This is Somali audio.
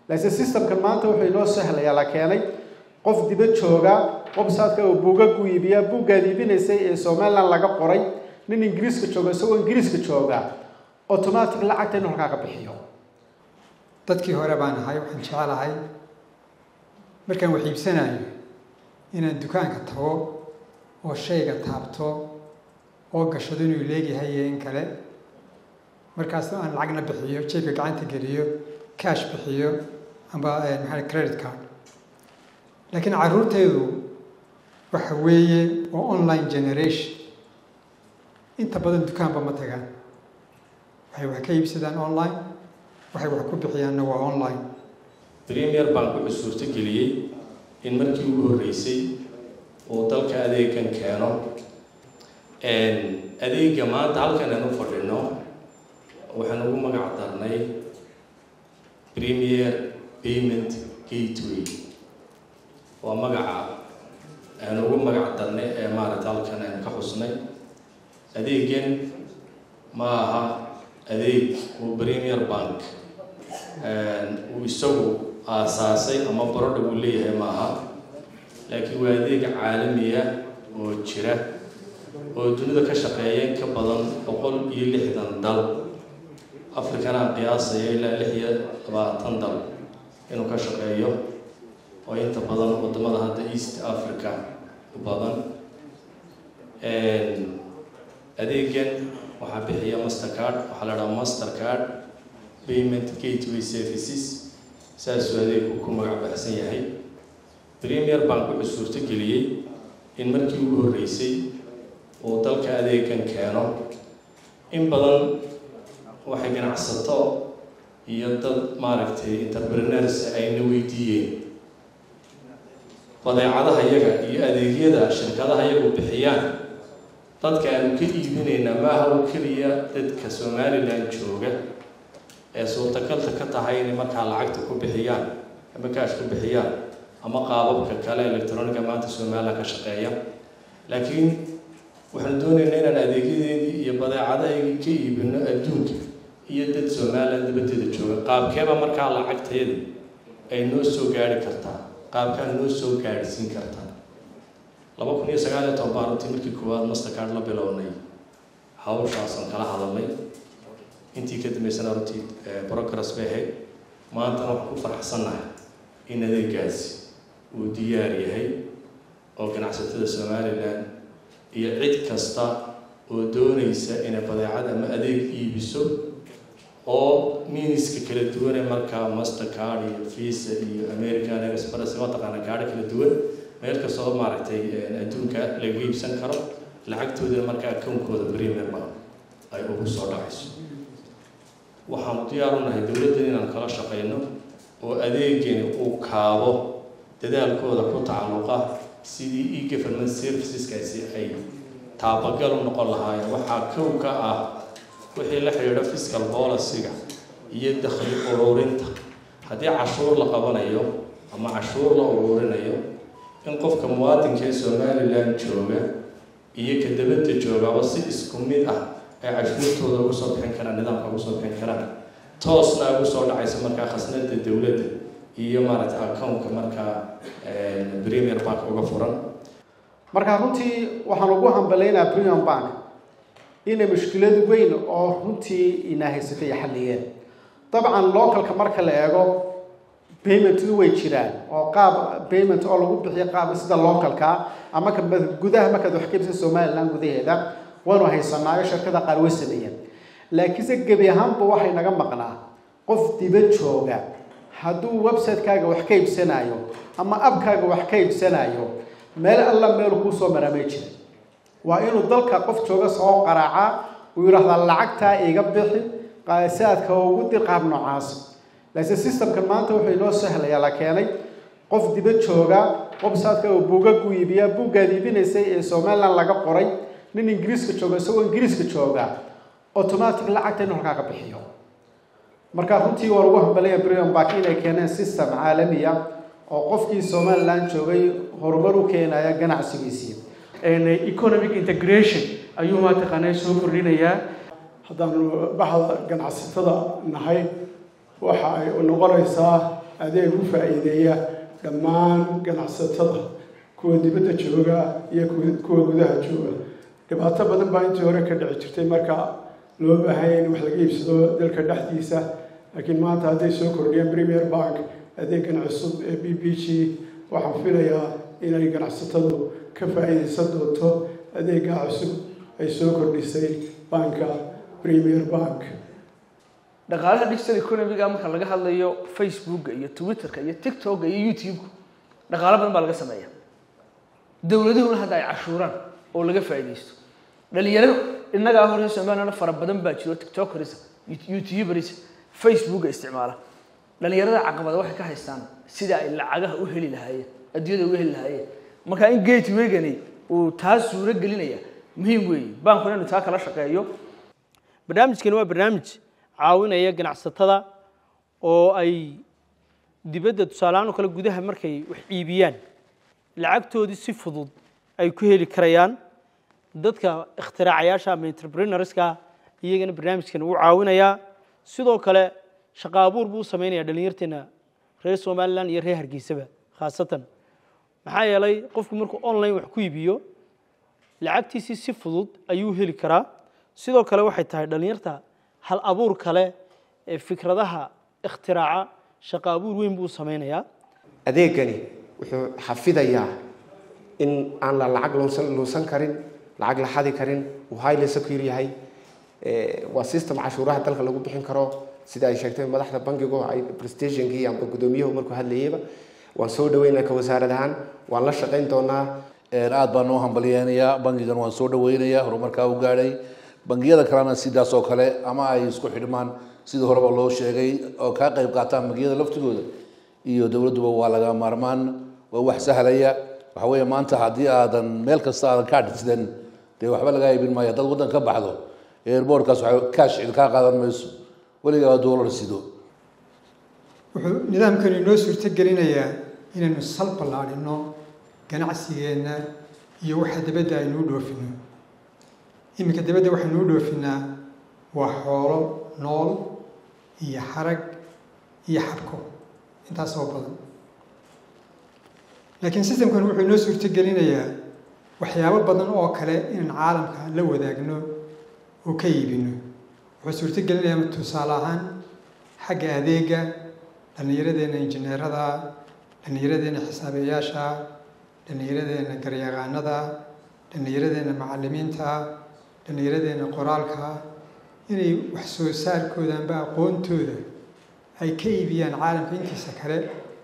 laakiin systemkan maanta wuxuu inoo sahlayaa la keenay qof dibad jooga websiteka uu buugag u iibiyaa buuggaad iibinaysay ee somaliland laga qoray nin ingiriiska jooga isagoo ingiriiska jooga automatic lacagta inuu halkaa ka bixiyo dadkii hore baan ahay waxaan jecelahay markaan wax iibsanayo inaan dukaanka tago oo shayga taabto oo gashado inuu leegyahay iyo in kale markaas aan lacagna bixiyo jeebka gacanta geliyo cash bixiyo amba maxaa credit card laakiin carruurtaydu waxa weeye waa online generation inta badan dukaanba ma tagaan waxay wax ka iibsadaan online waxay wax ku bixiyaanna waa online premier bank wuxuu suurto geliyey in markii ugu horreysay uu dalka adeegan keeno adeega maanta halkan aan u fadhino waxaan ugu magac darnay premier payment gateway waa magaca aan ugu magac darnay ee maaragta halkan aan ka xusnay adeegan ma aha adeeg uu premier bank uu isagu aasaasay ama barodha uu leeyahay ma aha laakiin waa adeeg caalamiya oo jira oo dunida ka shaqeeya in ka badan boqol iyo lixdan dal afrikana qiyaasaya ilaa lix iyo labaatan dal inuu ka shaqeeyo oo inta badan wadamada hadda east africa u badan adeegan waxaa bixiya mastercard waxaa la dhaha mastercard payment gateway services saasuu adeegku ku magac baxsan yahay premier bank wuxuu suurto geliyey in markii ugu horreysay uu dalka adeegan keeno in badan waxay ganacsato iyo dad maaragtay entrepreneurs ayna weydiiyeen badeecadaha yaga iyo adeegyada shirkadaha iyagu bixiyaan dadka aanu ka iibinayna maaha oo keliya dadka somaliland jooga ee suurtagalta ka tahay inay markaa lacagta ku bixiyaan ama kaash ku bixiyaan ama qaababka kale electroniga maanta somaliland ka shaqeeya laakiin waxaanu doonaynaa inaan adeegyadeedii iyo badeecadahaygii ka iibino adduunka iyo dad somaliland dabadeeda jooga qaabkeeba markaa lacagteeda ay noo soo gaari kartaa qaabkaa noo soo gaadhsiin kartaa laba kun iyo sagaal iyo toban baan runtii markii koowaad mastercard la bilownay hawshaasaan kala hadalnay intii ka dambeysana runtii progress bay ahayd maantana waxaan ku faraxsannahay in adeegaasi uu diyaar yahay oo ganacsatada somaliland iyo cid kasta oo doonaysa inay badeecad ama adeeg iibiso oo miiniska kala duwane markaa mastercard iyo visa iyo american express mataqaana gaadho kala duwan meel kastoo maaragtay adduunka laga iibsan karo lacagtoodana markaa akownkooda premium ay ugu soo dhacayso waxaanu diyaar u nahay dowladdan inaan kala shaqayno oo adeegani uu kaabo dadaalkooda ku tacalluqa sidii e-government serviceskaasi ay taabagal u noqon lahaayeen waxaa kow ka ah wixii la xidhiidha fiscal policyga iyo dakhli ururinta haddii cashuur la qabanayo ama cashuur la ururinayo in qofka muwaadinka ee somaliland jooga iyo ka dabadda joogaba si isku mid ah ay cashuurtooda ugu soo bixin karaan nidaamka ugu soo bixin karaan toosna ugu soo dhacaysa markaa khasnada dowladda iyo maaragtay accountka markaa premier bank uga furan marka runtii waxaan ugu hambalaynaa premium bank inay mushkilad weyn oo runtii ina haysatay xalliyeen dabcan localka marka la eego paymentu way jiraan oo qaab payment oo lagu bixiyo qaab sida localka ama ka gudaha markaad wax ka ibsan somaliland gudaheeda waanu haysanaayo shirkada qaar way sameeyeen laakiinse gebi ahaanba waxay naga maqnaa qof dibad jooga hadduu website-kaaga wax ka iibsanayo ama abkaaga wax ka iibsanayo meel alla meel kuu soo maramay jira waa inuu dalka qof jooga soo qaraaca uu yidhaahdaa lacagtaa iga bixi saadka ugu dir qaab noocaas laakiin systemkan maanta wuxuu inoo sahlayaa la keenay qof dibad jooga websiteka uu buugag u iibiyaa buuggaad iibinaysay ee somaliland laga qoray nin ingiriiska jooga isagoo ingiriiska jooga automatic lacagta inuu halkaa ka bixiyo marka runtii waa lagu hambalaya brian bark inay keeneen system caalamiya oo qofkii somaliland joogay horumar u keenaya ganacsigiisii economic integration ayuu mataqaanaa soo kordhinayaa haddaanu baxda ganacsatada nahay waxa ay noqonaysaa adeeg u faa'iideeya dhammaan ganacsatada kuwa dibadda jooga iyo kuwa gudaha jooga dhibaato badan baa intii hore ka dhici jirtay marka loo baahanya in wax laga iibsado dalka dhexdiisa laakiin maanta hadday soo kordhiyeen premier bank adeegan cusub ee b b g waxaan filayaa inay ganacsatadu ka faa'iidaysan doonto adeega cusub ay soo kordhisay banka premier bank dhaqaalaha digital economiga marka laga hadlayo facebooka iyo twitterka iyo tiktoka iyo youtube dhaqaalo badan baa laga sameeya dowladuhuna hadda ay cashuuraan oo laga faa'iidaysto dhalinyaro innagaa hore soomaaliyana fara badan baa jiro tiktokers youtubers facebooka isticmaala dhalinyarada caqabada waxay ka haystaan sida ay lacagaha u heli lahaayeen adduunyada uga heli lahaayeen marka in gatewaygani uu taas suuro gelinaya muhiim weeye baankuna inuu taa kala shaqeeyo barnaamijkani waa barnaamij caawinaya ganacsatada oo ay dibadda tusaalehaan oo kale gudaha markay wax iibiyaan lacagtoodii si fudud ay ku heli karayaan dadka ikhtiraacyaasha ama entrepreneurska iyagana barnaamijkan uu caawinayaa sidoo kale shaqo abuur buu u samaynayaa dhallinyarteena reer somalilan iyo reer hargeysaba khaasatan maxaa yeelay qofku markuu online wax ku iibiyo lacagtiisii si fudud ayuu heli karaa sidoo kale waxay tahay dhallinyarta hal abuur kale ee fikradaha ikhtiraca shaqo abuur weyn buu samaynayaa adeegani wuxuu xafidayaa in aan la lacag luusan luusan karin lacag la xadi karin uu highly secure yahay waa system cashuuraha dalka lagu bixin karo sida ay sheegtay madaxda bankigu ay prestationkii amba gudoomiyuhu markuu hadlayeyba waan soo dhaweynaa ka wasaarad ahaan waan la shaqayn doonaa aad baan noo hambalyeynayaa bankigan waan soo dhaweynayaa horumarkaa u gaadhay bangiyada kalena sidaas oo kale ama ay isku xidhmaan sidii horeba loo sheegay oo kaa qayb qaataan bangiyada laftigooda iyo dowladduba waa laga maarmaan waa wax sahlaya waxa weeye maanta haddii aadan meel kasta aadan kaa dhisidan dee waxba lagaa iibin maayo haddaad waddan ka baxdo airboortkaas waxa kaash cid kaa qaadan mayso weligaa doolar sido wuxuu nidaamkani inoo suurto gelinayaa inaynu sal ballaadhino ganacsigeenna iyo waxa dabadda aynuu dhoofino iminka dabadda waxaynuu dhoofinaa waa xoolo nool iyo xarag iyo xabko intaas oo badan laakiin sistamkan wuxuu inoo suurto gelinayaa waxyaabo badan oo kale inaan caalamka la wadaagno oo ka iibino wuxuu suurto gelinayaa tusaale ahaan xagga adeega dhallinyaradeenna injineerada dhallinyaradeenna xisaabeyaasha dhallinyaradeenna garyaqaanada dhallinyaradeenna macallimiinta dhallinyaradeenna qoraalka inay wax soo saarkooda amba aqoontooda ay ka iibiyaan caalamka intiisa kale